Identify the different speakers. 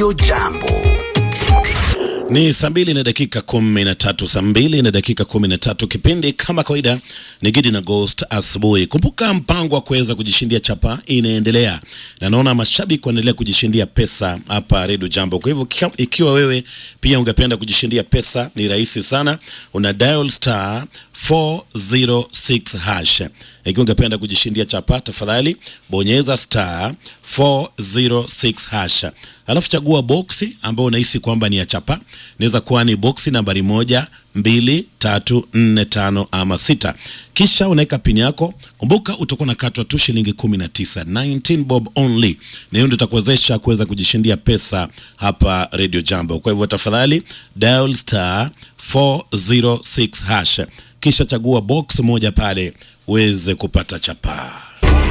Speaker 1: Radio Jambo.
Speaker 2: Ni saa mbili na dakika kumi na tatu saa mbili na dakika kumi na tatu Kipindi kama kawaida ni Gidi na Ghost asubuhi. Kumbuka mpango wa kuweza kujishindia chapa inaendelea, na naona mashabiki wanaendelea kujishindia pesa hapa Redio Jambo. Kwa hivyo kika- ikiwa wewe pia ungependa kujishindia pesa, ni rahisi sana, una dial star 406 hash. Ikiwa ungependa kujishindia chapa, tafadhali bonyeza star 406 hash, alafu chagua boksi ambayo unahisi kwamba ni ya chapa. Inaweza kuwa ni boksi nambari moja, mbili, tatu, nne, tano ama sita. Kisha unaweka pini yako. Kumbuka utakuwa unakatwa tu shilingi 19, 19 bob only, na hiyo ndio itakuwezesha kuweza kujishindia pesa hapa Radio Jambo. Kwa hivyo tafadhali dial star 406 hash, kisha chagua box moja pale uweze kupata chapaa.